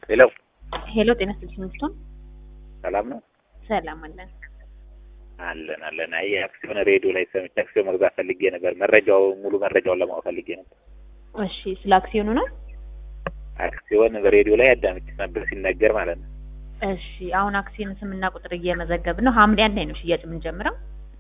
ሄሎ ሄሎ ጤና ይስጥልኝ ሚስቶን ሰላም ነው ሰላም አለን አለን አለን። አይ አክሲዮን ሬዲዮ ላይ ሰምቼ አክሲዮን መግዛት ፈልጌ ነበር። መረጃው ሙሉ መረጃውን ለማወቅ ፈልጌ ነበር። እሺ ስለ አክሲዮኑ ነው አክሲዮን በሬዲዮ ላይ አዳምጬ ነበር ሲነገር ማለት ነው። እሺ አሁን አክሲዮን ስምና ቁጥር እየመዘገብን ነው ሀምሌ አንድ ላይ ነው ሽያጭ የምንጀምረው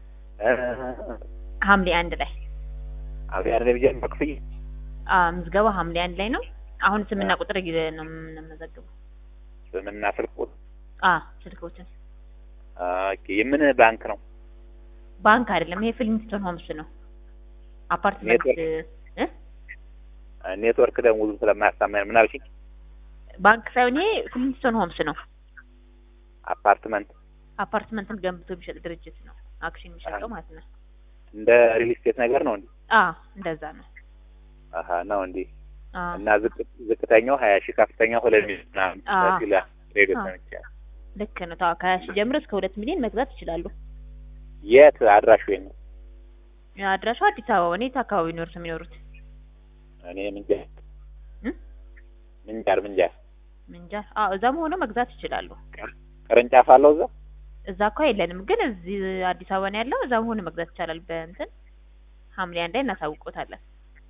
ሀምሌ አንድ ላይ አብያ ያለ ቢጀምር ክፍያ አ ምዝገባ ሀምሌ አንድ ላይ ነው አሁን ስምና ቁጥር እየ- ነው የምንመዘግበው ስምና ስልክ ቁጥር አ ስልኮችን ኦኬ። የምን ባንክ ነው? ባንክ አይደለም ይሄ ፍሊንስቶን ሆምስ ነው አፓርትመንት እ ኔትወርክ ደግሞ ብዙ ስለማያሳመን ምን አልሽኝ? ባንክ ሳይሆን ይሄ ፍሊንስቶን ሆምስ ነው አፓርትመንት አፓርትመንትን ገንብቶ የሚሸጥ ድርጅት ነው አክሲዮን የሚሸጠው ማለት ነው እንደ ሪል ስቴት ነገር ነው እንዴ? አ እንደዛ ነው አሀ ነው እንዴ? አ እና ዝቅ ዝቅተኛው ሀያ ሺህ ከፍተኛው ሁለት ሚሊዮን ምናምን አዎ። ሲል ሬዲዮ አዎ። ሰምቻለሁ። ልክ ነው ታው ከሀያ ሺህ ጀምሮ እስከ ሁለት ሚሊዮን መግዛት ይችላሉ የት አድራሹ የት ነው? አድራሻው አዲስ አበባ ነው የት አካባቢ ነው እርስዎ የሚኖሩት እኔ ምንጃር እ ምንጃር ምንጃር ምንጃር አዎ እዛም ሆኖ መግዛት ይችላሉ ቅርንጫፍ አለው እዛ እዛ እኮ የለንም ግን እዚህ አዲስ አበባ ነው ያለው እዛም ሆኖ መግዛት ይቻላል በእንትን ሐምሌ አንድ ላይ እናሳውቆታለን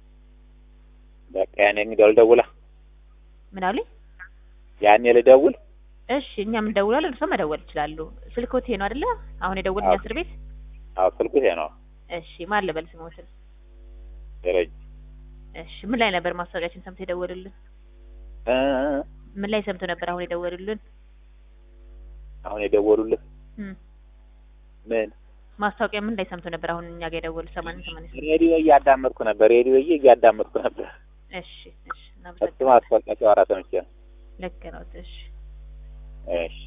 በቃ ያኔ እንግዲያው ልደውላ ምን አሉኝ ያኔ ልደውል እሺ እኛም እንደውላለን እርስዎ መደወል ይችላሉ ስልክዎት ይሄ ነው አይደለ አሁን የደወልኝ አዎ። እስር ቤት አዎ ስልኩ ይሄ ነው እሺ ማን ልበል ስሞትን ደረጀ እሺ ምን ላይ ነበር ማስታወቂያችን ሰምቶ የደወሉልን እ ምን ላይ ሰምቶ ነበር አሁን የደወሉልን አሁን የደወሉልህ እም ምን ማስታወቂያ ምን ላይ ሰምቶ ነበር አሁን እኛ ጋር የደወሉ ሰማንያ ሰማንያ ስምንት ሬዲዮ እያዳመጥኩ ነበር ሬዲዮ እያዳመጥኩ ነበር እሺ እሺ እሱ እናመሰግናለን ማስታወቂያ ሲያወራ ሰምቼ ነው ልክ ነው እሺ እሺ